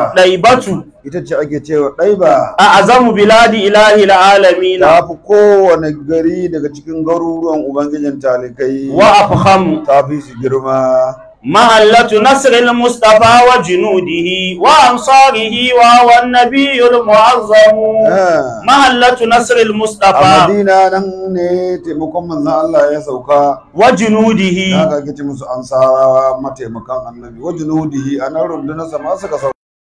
ɗaibatu ita ce ake cewa ɗaiba a azamu biladi ilahi alamina ta fi kowane gari daga cikin garuruwan ubangijin talikai wa afhamu ta fi su girma محلة نصر المصطفى وجنوده وأنصاره وهو النبي المعظم Ah. محلة نصر a المصطفى madina nan ne taimakon manzan Allah ya sauka وجنوده na ga kici musu ansarawa mataimakan annabi wajen hudihi a nan rundunar sama suka sauka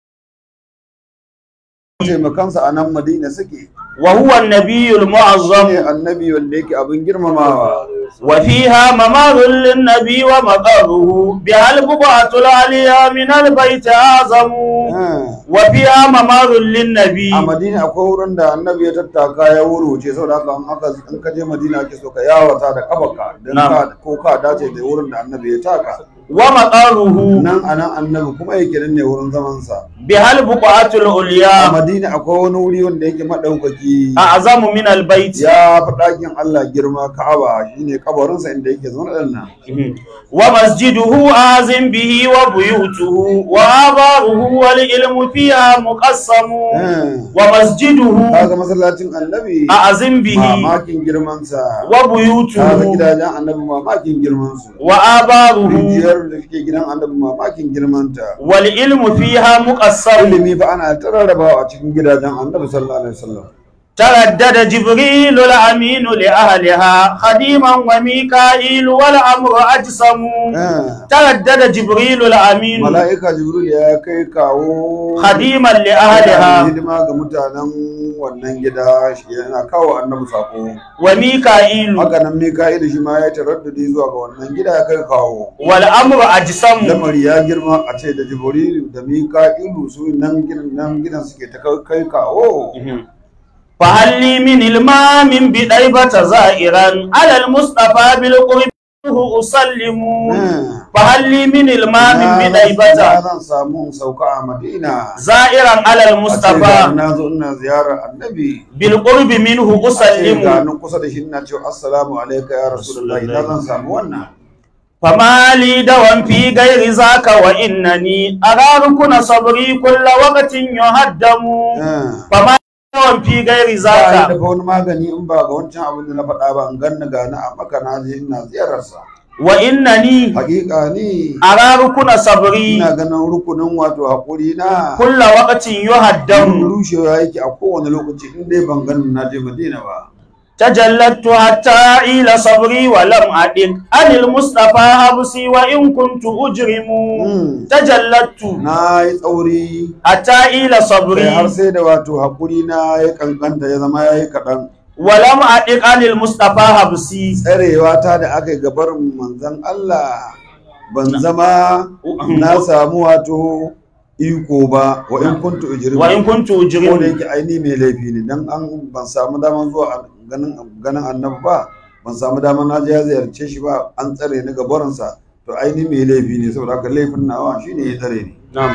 taimakansa a nan madina suke وهو النبي ne المعظم annabi wanda yake abin girmamawa وفيها ممر للنبي ومقره بها البقعة العليا من البيت أعظم Ah. وفيها ممر للنبي a madina akwai wurin da annabi ya tattaka ya wuruce saboda haka in aka in ka je madina ake so ka yawata da kafarka don Na'am. ka ko ka dace da wurin da annabi ya taka ومقره nan a nan annabi kuma yake nan ne wurin zamansa بها البقعة a العليا madina akwai wani wuri wanda yake maɗaukaki أعظم من البيت ya fi ɗakin Allah girma ka'aba shine kabarinsa inda yake zaune ɗan nan ومسجده آذن به وبيوته وآباره والعلم فيها مقسم ومسجده kaga masallacin annabi أعظم به mamakin girmansa kaga وبيوته gidajen annabi mamakin girmansu وآباره rijiyar da suke gidan annabi mamakin girmanta والعلم فيها مقسم ilimi fa ana ta rarrabawa a cikin gidajen annabi sallallahu alaihi wasallam تردد جبريل الأمين لأهلها خديما وميكائيل والأمر أجسم Ah. تردد جبريل الأمين mala'ika jibril ya kai kawo خديما yana لأهلها hidima ga mutanen wannan gida shi yana kawo annabi sako وميكائيل haka nan mika'il shi ma ya taraddudi zuwa ga wannan gida ya kai kawo والأمر أجسم lamari ya girma a ce da jibril da mika'ilu su nan gidan nan gidan suke ta kai- kai kawo فهل لي من المام بديبة زائرا على المصطفى بالقرب أسلم فهل لي من المام na بديبة zan samu sauka a madina زائرا على a ce ga المصطفى na zo ina ziyarar annabi بالقرب منه a ce ga أسلم nan kusa da shi ina cewa assalamu alaika ya rasulullahi na zan samu wannan فما لي دوام في غير ذاك وإنني أرى ركن صبري كل وقت يهدم Ah. فما لي دوام في غير ba yi ذاك da wani magani in ba ga wancan abin da na faɗa ba in ganni gani a maka na je ina ziyararsa وإنني hakika ni أرى ركن صبري ina ganin rukunin wato haƙuri na كل وقت don يهدم rushewa yake a kowane lokaci in dai ban ganin na je madina ba تجلدت حتى إلى صبري ولم أدق عن المصطفى حبسي وإن كنت أجرم Mm. تجلدت na yi tsauri حتى إلى sai صبري har sai da wato haƙuri na ya kankanta ya zama ya yi kaɗan ولم أدق عن المصطفى حبسي tsarewa ta da aka yi gabar manzan Allah ban zama na samu wato iko ba wa in kuntu ujrim وإن كنت ko da أجرم yake aini mai laifi ne dan an ban samu daman zuwa a- ganin ganin annabi ba ban samu daman na je ya ziyarce shi ba an tsare ni gabarinsa to aini mai laifi ne saboda haka laifin nawa shine ya tsare ni نعم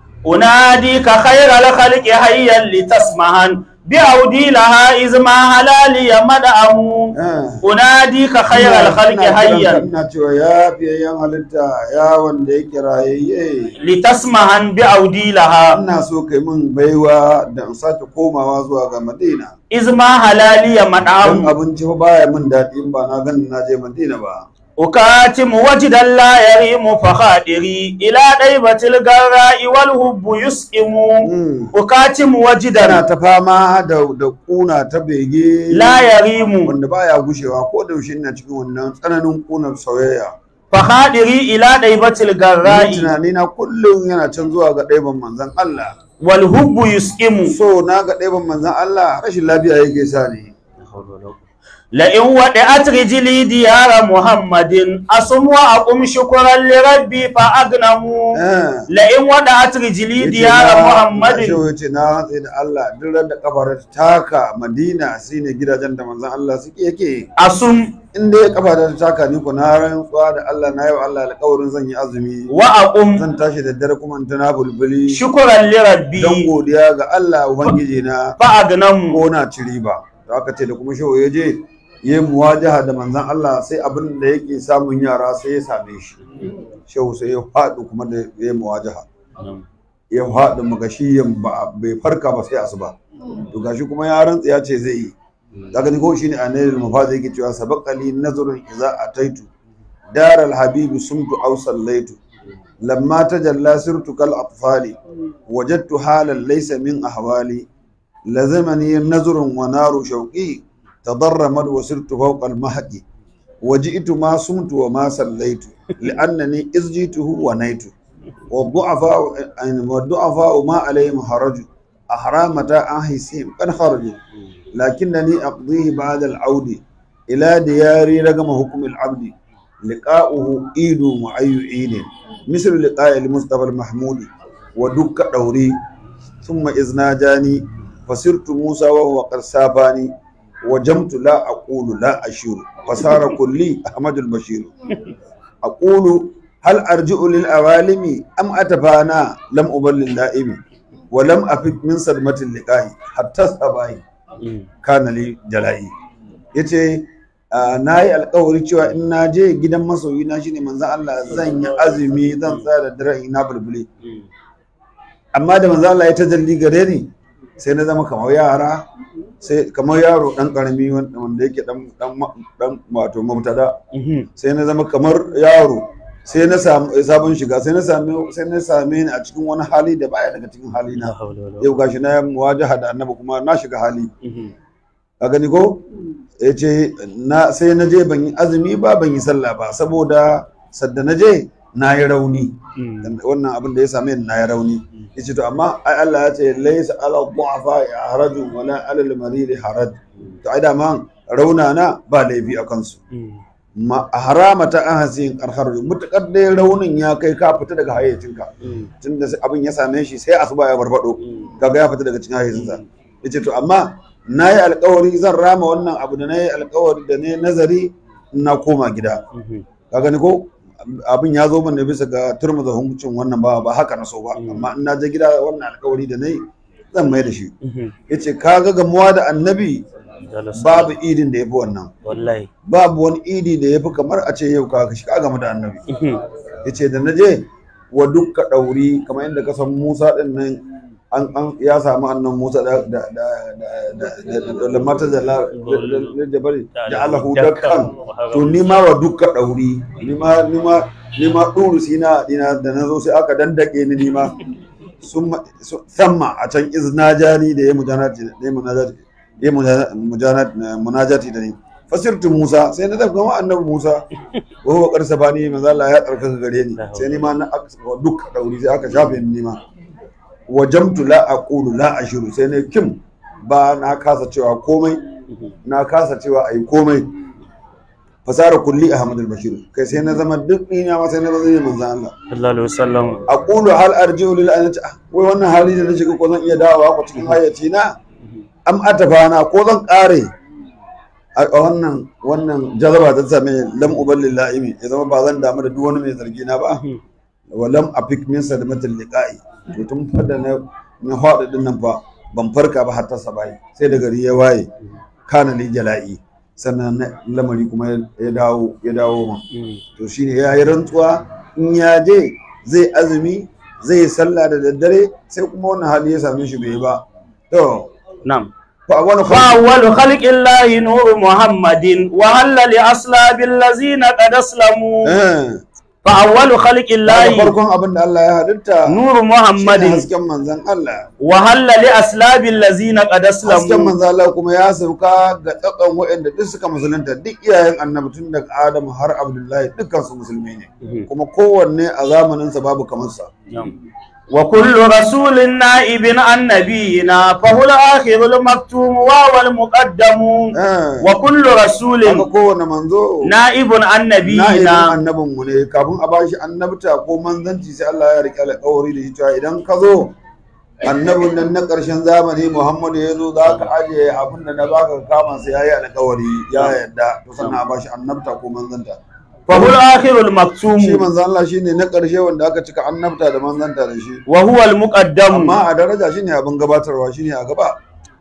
أناديك خير الخلق حيا لتسمعن بعودي لها إذ ما هلالي مدعم Ah. أناديك خير Ina- الخلق ina kiranka, حيا ina cewa ya fiyayyen halitta ya wanda yake rayayye لتسمعن بعودي لها ina so kai min baiwa da in sake komawa zuwa ga madina إذ ما هلالي don مدعم abinci fa baya min daɗi in ba na ganin na je madina ba أكاتم وجدا لا يريم فخادري إلى ɗaiبة الغراء والهب يسئم Mm. أكاتم tana وجدا ta fama da da kuna ta bege لا يريم wanda baya gushewa ko da yaushe ina cikin wannan tsananin kunar soyayya فخادري إلى ɗaiبة ni الغراء tunani na kullum yana can zuwa ga ɗaiban manzon Allah والهب يسئم so na ga ɗaiban manzon Allah rashin lafiya yake sa ni لئن ودعت رجلي ديار محمد أصم وأقوم شكرا لربي فأغنم Eh. لئن ودعت رجلي Yace ديار na- محمد Shehu yace na rantse da Allah duk ran da kafar ta taka Madina shine gidajen da manzon Allah suke yake أصم in dai kafa ta taka ni ko na rantsuwa da Allah na yau Allah alƙawarin zan yi azumi وأقوم zan tashi da dare kuma in tana bulbuli شكرا لربي don godiya ga Allah ubangiji na فأغنم ko na ci riba da aka ce da kuma shehu ya je ya yi muwajaha da manzon Allah sai abin da yake samun yara sai ya same shi shehu sai ya faɗi kuma da ya yi muwajaha ya faɗi magashiyan ba bai farka ba sai asuba to gashi kuma ya rantsa ya ce zai yi daga ni ko shine annabi mafaza yake cewa sabaqali nazrun idza ataitu daral habibi sumtu aw sallaitu lamma tajalla sirtu kal atfali wajadtu halan laysa min ahwali lazimani nazrun wa naru shawqi tadarramat wa sirtu fawqa al mahqi وجئت ما صمت وما صليت لأنني إذ جئته ونيت والضعفاء والضعفاء ما عليهم حرج أحرامة أنحسهم قد خرجوا لكنني أقضيه بعد العود إلى دياري رقم حكم العبد لقاؤه عيد وعي عيد مثل لقاء المصطفى المحمود ودك دوري ثم إذ ناجاني فصرت موسى وهو قد ساباني وجمت لا أقول لا أشير فصار كلي أحمد البشير أقول هل أرجع للأوالم أم أتفانا لم أبل اللائم ولم أفك من صدمة اللقاء حتى الصباح كان لي جلائي yace na yi alkawari cewa in na je gidan masoyi na shine manzon Allah zan yi azumi zan tsaya da dare ina bulbule amma da manzon Allah ya tajalli gare ni sai na zama kamar yara sai kamar yaro dan karami wanda yake dan dan dan wato mubtada sai na zama kamar yaro sai na samu sabon shiga sai na same sai na same ni a cikin wani hali da baya daga cikin hali na yau gashi na muwajaha da annabi kuma na shiga hali ka gani ko yace na sai na je ban yi azumi ba ban yi sallah ba saboda sadda na je na yi rauni wannan abin da ya same ni na yi rauni yace to amma ai Allah ya ce laysa ala du'afa harajun wala ala al-marid haraj to ai da man rauna na ba laifi a kansu ma haramata an hasin karhar mutakar dai raunin ya kai ka fita daga hayyacinka tunda abin ya same shi sai asuba ya barbado kaga ya fita daga cikin hayyacinsa yace to amma na yi alkawari zan rama wannan abu da na yi alkawari da ne nazari na koma gida ka gani ko abin ya zo min ne bisa ga turmuza hukuncin wannan ba ba haka na so ba amma in na je gida wannan alkawari da nayi zan mai da shi yace ka ga gamuwa da annabi babu idin da yafi wannan wallahi babu wani idi da yafi kamar a ce yau ka shi ka gamu da annabi yace da naje wa dukka dauri kamar yadda ka san Musa din nan an an ya samu annan Musa da da da da da da mata da la da bari da Allahu dakkan to ni ma wa dukka dauri ni ma ni ma ni ma duru sina dina da nazo sai aka dandake ni ni ma summa samma a can iznajani da ya mujanati da ya munajati ya mujanati munajati da ni fasirtu Musa sai na tafi gama annabi Musa wa huwa qarsa bani manzo Allah ya tsarkaka gare ni sai ni ma na dukka dauri sai aka shafe ni ma wajamtu la aqulu la ashiru sai ne kim ba na kasa cewa komai na kasa cewa ai komai fasara kulli ahmad al-bashir kai sai na zama duk ina ma sai na zama manzon Allah sallallahu alaihi wasallam aqulu hal arji'u lil anati wai wannan hali da na shiga ko zan iya dawowa ko cikin hayyaci na am atafana ko zan kare a wannan wannan jazaba ta same lam uballil la'imi ya zama ba zan damu da duk wani mai zargi na ba walam afik min sadmatil liqa'i to tun fada na na hada din nan fa ban farka ba har ta sabai sai da gari ya waye kana li jala'i sannan lamari kuma ya dawo ya dawo ma to shine ya yi rantsuwa in ya je zai azumi zai sallah da daddare sai kuma wannan hali ya same shi bai ba to na'am fa wani فأول خلق الله نور محمد وهل لأصلاب الذين قد أسلموا فأول خلق الله farkon abin da Allah ya halitta نور shine محمد hasken manzon Allah وهل لأصلاب الذين قد hasken أسلموا manzo Allah kuma ya sauka ga tsakan waɗanda duk suka musulunta duk iyayen annabi tun daga Adamu har Abdullahi dukkan su musulmi ne kuma kowanne a zamanin sa babu kamar sa وكل رسول نائب عن نبينا فهو الآخر المكتوم وهو المقدم eh وكل رسول haka kowanne manzo نائب عن na idan نبينا annabin mu ne kafin a bashi annabta ko manzanci sai Allah ya rike alƙawari da shi cewa idan ka zo annabin nan na ƙarshen zamani Muhammadu ya zo za ka ajiye abin da na baka kama sai ya yi alƙawari ya yarda to sannan a bashi annabta ko manzanta فهو الآخر shi المكتوم manzan Allah shine na ƙarshe wanda aka cika annabta da manzanta da shi وهو المقدم amma a daraja shine abin gabatarwa shine a gaba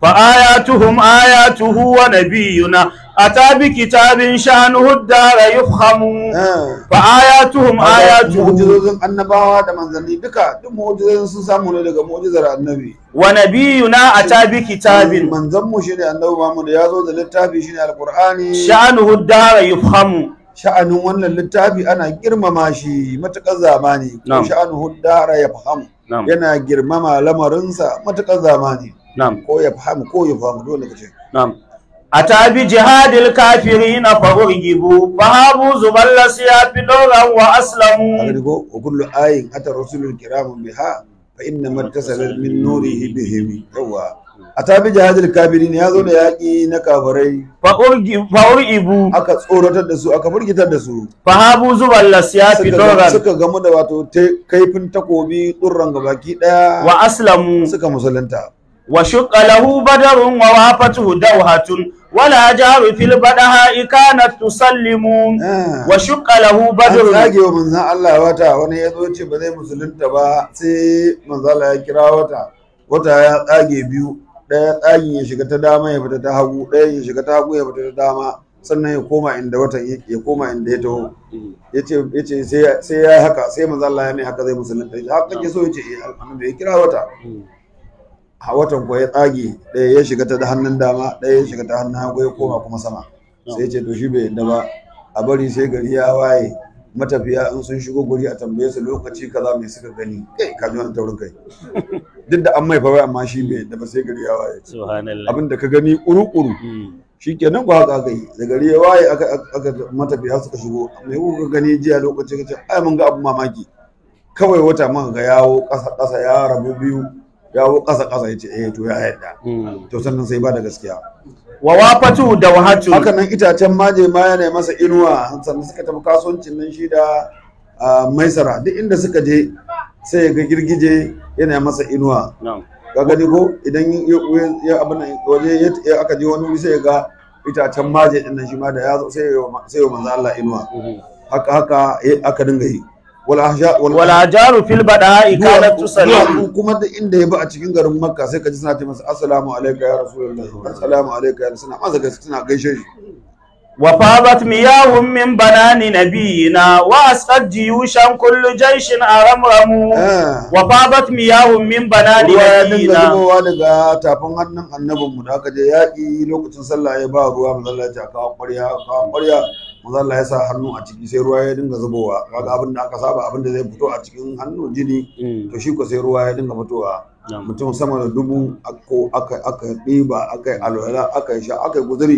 فآياتهم آياته ونبينا أتى بكتاب شأنه الدار يفخم فآياتهم آياته mu'jizozin annabawa da manzanni duka duk mu'jizozin sun samu ne daga mu'jizar annabi ونبينا أتى بكتاب manzon mu shine annabi Muhammad ya zo da littafi shine alqur'ani شأنه الدار يفخم sha'anin wannan littafi ana girmama shi matukar zamani ko Na'am. sha'anuhu dara ya fahamu نعم yana girmama lamarinsa matukar zamani نعم ko ya fahamu ko ya fahamu dole ka ce نعم أتى بجهاد الكافرين فأرجبوا فهابوا زبل السياف دورا haka وأسلموا ne ko wa kullu ayin ata rasulul kiram biha fa inna mattasala min nurihi bihim yawa ata bi jihadil kafirin ya zo da yaki na kafirai فأرجب- فأرجبوا aka tsoratar da su aka firgitar da su فهابوا زبل السياف suka دورا suka gamu da wato te- kaifin takobi tsurran gabaki daya وأسلموا suka musulunta وشق له بدر ووافته دوهة ولا جار في البدهاء كانت تسلم Ah. وشق له an بدر tsage wa manzan Allah wata wani ya zo ce ba zai musulunta ba sai manzan Allah ya kira wata wata ya tsage biyu ɗaya tsagin ya shiga ta dama ya fita ta hagu ɗaya ya shiga ta hagu ya fita ta dama sannan ya koma inda watan yake ya koma inda ya taho yace yace sai ya- sai ya haka sai manzan Allah ya mai haka zai musulunta yace haka kake so yace eh annabi ya kira wata a watan ko ya tsage ɗaya ya shiga ta hannun dama ɗaya ya shiga ta hannun hagu ya koma kuma sama sai ce to shi bai yadda ba a bari sai gari ya waye matafiya in sun shigo guri a tambaye su lokaci kaza mai suka gani kai ka ji wani taurin kai duk da an mai fa amma shi bai yadda ba sai gari ya waye سبحان الله abin da ka gani kuru-kuru shi kenan ko haka aka yi da gari ya waye aka aka matafiya suka shigo mai kuka gani jiya lokaci ka ce ai mun ga abu mamaki kawai wata muka ga yawo ƙasa ƙasa ya rabu biyu yawo ƙasa ƙasa ya ce eh to ya yadda to sannan sai ba da gaskiya ووافته دوهة haka nan itacen maje ma yana masa inuwa sannan suka tafi kasuwancin nan shi da ah, maisara duk inda suka je sai ga girgije yana masa inuwa نعم ka gani ko idan ya- ya- ya abin nan waje ya- ya aka je wani wuri sai ga itacen maje din nan shi ma da ya zo sai ya wa- sai ya wa manzo Allah inuwa haka haka ya- aka dinga yi wal ahsha wal ولا جار في البدهاء كانت تسلم duwatsu kuma da inda ya bi a cikin garin makka sai ka ji suna ce masa assalamu alaika ya rasulullah assalamu alaika ya suna masa gaske suna gaishe shi وفاضت مياه من بنان نبينا وأسقت جيوشا كل جيش أرمرم Ah. وفاضت مياه من بنان ruwa ya dinga نبينا zubowa daga tafin hannun annabinmu da aka je yaƙi lokacin sallah ya ba ruwa mazalla ya ce a kawo ƙwarya a kawo ƙwarya mazalla ya sa hannu a ciki sai ruwa ya dinga zubowa kaga abin da aka saba abin da zai fito a cikin hannu jini to shi ko sai ruwa ya dinga fitowa Na'am. mutum sama da dubu ako- aka aka ɗiba aka yi alwala aka yi sha aka yi guzuri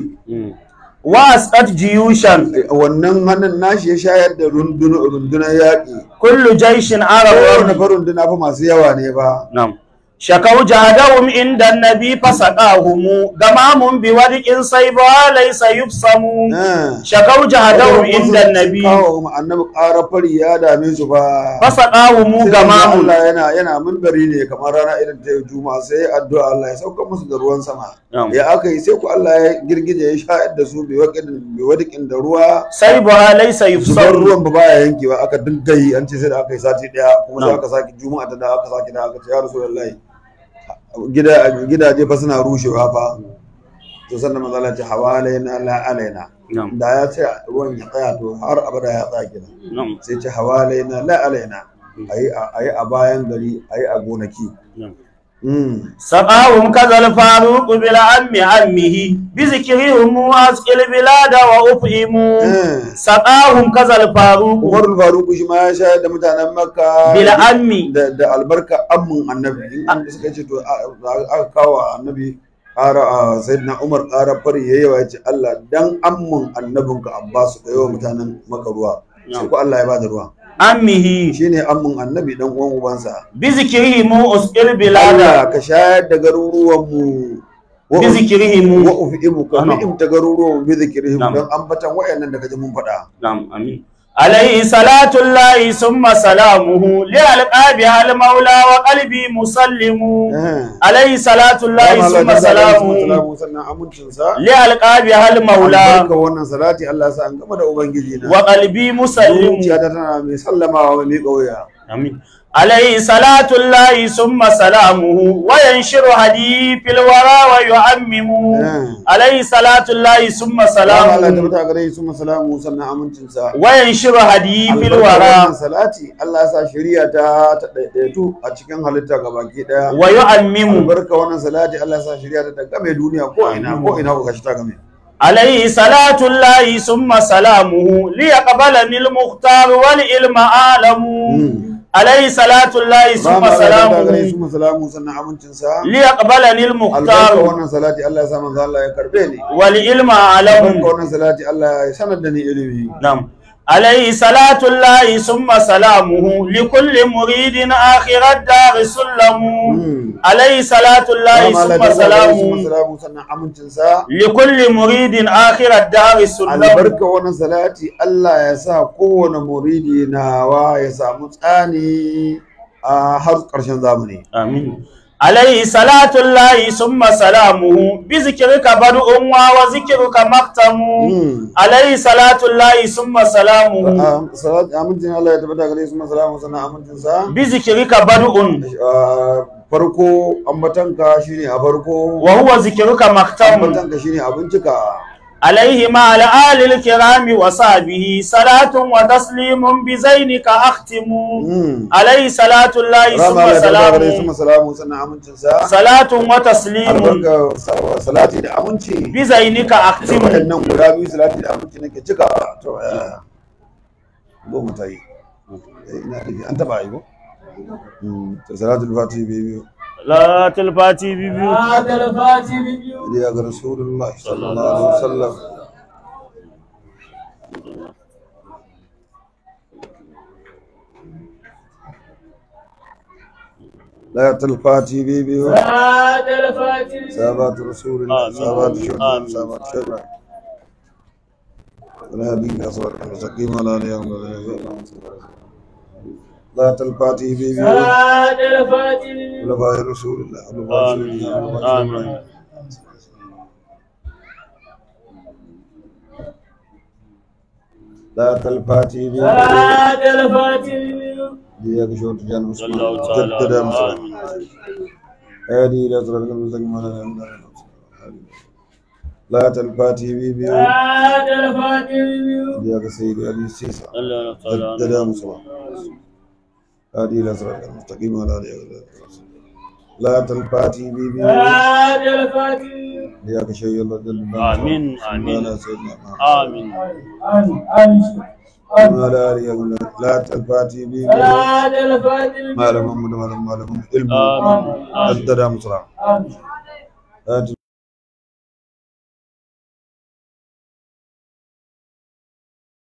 وأسقت جيوشا wannan hannun nashi ya shayar da rundunar rundunar yaƙi كل جيش kowane أرمرم fa runduna fa masu yawa ne ba نعم شكوا جهدهم عند النبي فسقاهم غمام بودق صيبها ليس يبصم Ah. شكوا جهدهم عند النبي kawo ma annabi ƙara fari ya dame su ba فسقاهم sai غمام Allah yana yana minbari ne kamar rana irin ta juma'a sai ya addu'a Allah ya sauka musu da ruwan sama Na'am. ya aka yi sai ku Allah ya girgije ya shayar da su bai waƙin bai wadikin da ruwa صيبها ليس zubar يبصم ruwan ba baya yankewa aka dinga yi an ce sai da aka yi sati daya kuma sai Na'am. aka saki juma'a ta da aka saki da aka ce ya rasulullahi gida gidaje fa suna rushewa fa to sannan manzo Allah ya ce hawalaina la alaina نعم da ya ce ruwan ya tsaya to har abada ya tsaya kenan نعم sai ce hawalaina la alaina ayi a ayi a bayan gari ayi a gonaki نعم mm. سقاهم كذا الفاروق بالعم عمه بذكرهم واسق البلاد وأفهموا Eh. سقاهم كذا الفاروق Umar Faruku shi ma ya shayar da mutanen Makka بالعم da, da albarka ammun annabi in an suka ce to a- a- aka kawo annabi ƙara a sayyidina Umar ƙara fari yayi wa yace Allah dan ammun annabinka Abbas ka yawa mutanen Makka ruwa sai ko Allah ya bada ruwa عمه shine ammun annabi dan uwan ubansa بذكرهم واسق البلاد Allah ka shayar da garuruwan mu wa بذكرهم wa ufi'imu ka Na'am. ni'imta garuruwan bi zikrihim Na'am. dan ambatan wayannan da kaje mun faɗa نعم امين عليه صلاة الله ثم سلامه لألقى بها المولى وقلبي مسلم Eh. عليه صلاة الله ثم سلامه sannan amincinsa لألقى بها المولى albarka wannan salati Allah ya sa an gama da ubangiji na وقلبي مسلم zuciya ta tana mai sallamawa mai miƙa wuya آمين عليه صلاة الله ثم سلامه وينشر هدي في الورى ويعمم عليه صلاة الله ثم Salamu Allah ta سلامه bata gare su masalamu sannan amincinsa. وينشر هدي في Albarkar wannan الورى salati Allah ya sa shari'a ta ta ɗaiɗaitu a cikin halitta gabaki ɗaya. ويعمم Albarka wannan salati Allah ya sa shari'a ta game duniya ko ina ko ina ko kashi ta game. عليه صلاة الله ثم سلامه ليقبلني المختار والعلم عالم عليه صلاة الله ثم Rama Allah ta gare su سلامه masalamu sannan amincinsa. ليقبلني Albarka المختار wannan salati Allah ya sa manzo Allah ya karbe ni. والعلم Albarka عالم wannan salati Allah ya sanar da ni ilimi. نعم عليه صلاة الله ثم سلامه لكل مريد آخر الدار سلم عليه صلاة الله Rama Allah ثم ta gare su سلامه masalamu sannan amincinsa. لكل مريد آخر الدار سلم albarka wannan salati Allah ya sa kowane muridi nawa ya samu tsani a har ƙarshen zamani آمين عليه صلاة الله ثم سلامه بذكرك بدء وذكرك مختم عليه صلاة الله ثم سلامه Ah, salat amincin Allah ya tabbata gare su masalamu sannan amincin sa بذكرك بدء Ah, farko ambatanka shine a farko وهو ذكرك مختم ambatanka shine abincika عليه مع الآل الكرام وصحبه صلاة وتسليم بزينك أختم عليه صلاة الله rama ثم Allah ya tabbata gare su سلامه masalamu sannan amincin sa صلاة وتسليم albarka sa- salati da aminci بزينك أختم waɗannan guda biyu salati da aminci nake cika to ya goma ta yi Eh, ina da an taba yi ko Mm, to salatul fatihi biyu لا تلفاتي بيبيو هذا الفاتي بيبيو ya ga rasulullah sallallahu alaihi wasallam لا تلفاتي بيبيو هذا الفاتي بيبيو سابات رسول الله آمين. سابات شهداء آمين. سابات شهداء ولا بك أصبر المستقيم على اليوم لا تلفاتي بيبيو هذا الفاتي بيبيو خلفاء رسول الله خلفاء رسول آمين الله خلفاء رسول الله. آمين لا تلفاتي بيبيو هذا الفاتي بيبيو ديك شوت جان صلى الله تعالى جدد عليه مسلم آمين هذه لا صراط المستقيم على اليوم لا تلفاتي بيبيو هذا الفاتي بيبيو ديك سيد علي سيسا الله تعالى جدد مسلم هذه لا صراط المستقيم على اليوم لا تلفاتي بيبيو هذا الفاتي بيبيو ديك شيء الله جل آمين، آمين. على سيدنا محمد آمين آمين آمين وعلى آله لا تلفاتي بيبيو هذا الفاتي بيبيو ما لهم محمد ما لهم ما لهم علم آمين آمين جدد مسلم آمين هذه